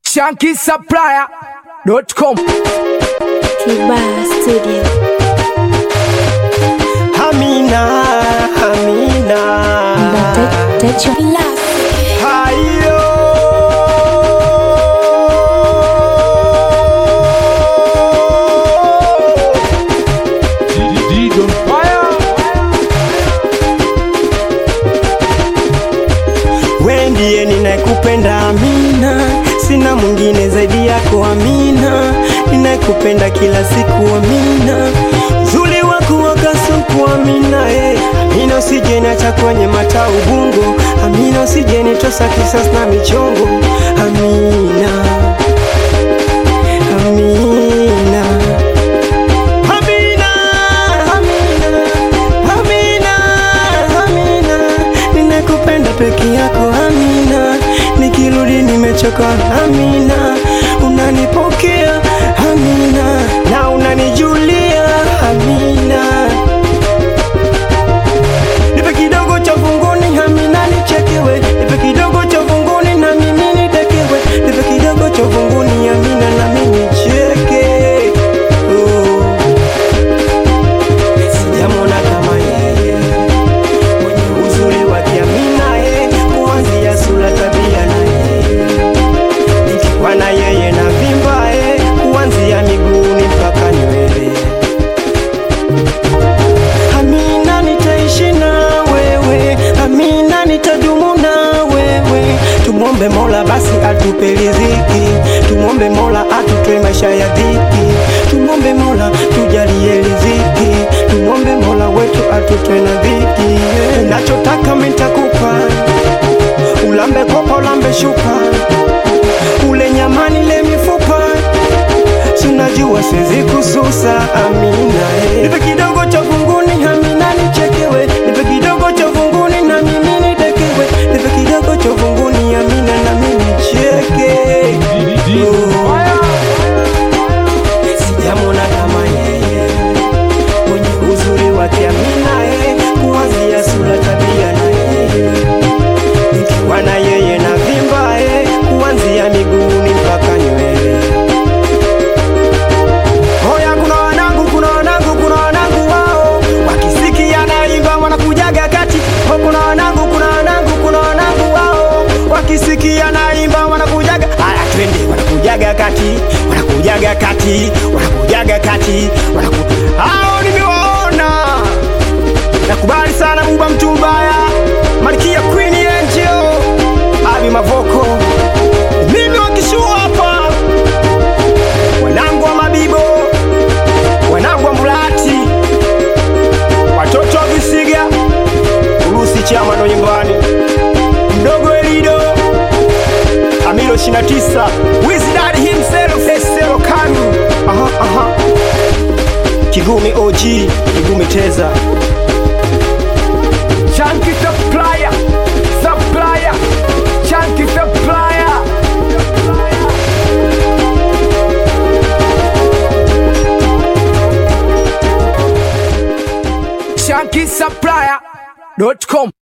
shankisupplier.com Kibaa Studio. Amina, Amina. Techo Hayo. We ndiye ninayekupenda Amina, sina mwingine zaidi yako Amina, ninayekupenda kila siku Amina, uzuri wako wakasuku Amina, eh. Amina usije niacha kwenye mata ubungo, Amina usije nitosa kisasi na michongo, Amina, Amina. Amina, Amina, Amina, Amina, ninakupenda peke yako Amina, nikirudi nimechoka Amina, unanipokea Amina, na unanijulia Amina, nipe kidogo cha funguni Amina, nichekewe, nipe kidogo cha funguni na mimi nitekewe, nipe kidogo cha funguni Amina, na mimi nicheke oh. Sijamwona kama yeye mwenye uzuri wa kiamina ye, kuanzia sura, tabia na yeye, nikiwa na yeye na vimba ye, kuanzia miguuni mpaka nywele. Amina, nitaishi na wewe, Amina, nitadumu na wewe. Tumwombe Mola basi atupe riziki, tumwombe Mola atutoe maisha ya dhiki, tumwombe Mola tujalie riziki, tumwombe Mola wetu atutoe na dhiki. Unachotaka mimi nitakupa, ulambe kopa, ulambe shuka, ule nyamani, le mifupa Sunajua siwezi kususa Amina eh. Nipe kidogo cha funguni Amina nichekewe Nipe kidogo cha funguni na mimi nitekewe Nipe kidogo cha funguni Amina na mimi nicheke Oh. Sijamwona kama yeye Mwenye uzuri wake Amina eh. Kuanzia sura tabia na yeye Nikiwa na yeye na vimba eh. Kuanzia miguuni mpaka nywele Hoya, kuna wanangu, kuna wanangu, kuna wanangu wao wakisikia naimba wanakujaga kati. Ho, kuna wanangu, kuna wanangu, kuna wanangu wao wakisikia naimba wanakujaga. Haya, twende, wanakujaga kati, wanakujaga kati, wanakujaga kati, wanaku hao nimewaona. Nakubali sana Buba Mtumbaya, Malkia Queen Angel, Abi Mavoko, mimi wakishua hapa wanangu wa Mabibo, wanangu wa Mulati, watoto wa Visiga, Urusi chama ndo nyumbani, mdogo Elido, Amilo 29, Wizard himself, Esero Kanu, aha, aha. Kigumi OG, Kigumi Teza, Chunky supplier supplier Chunky supplier shankisupplier.com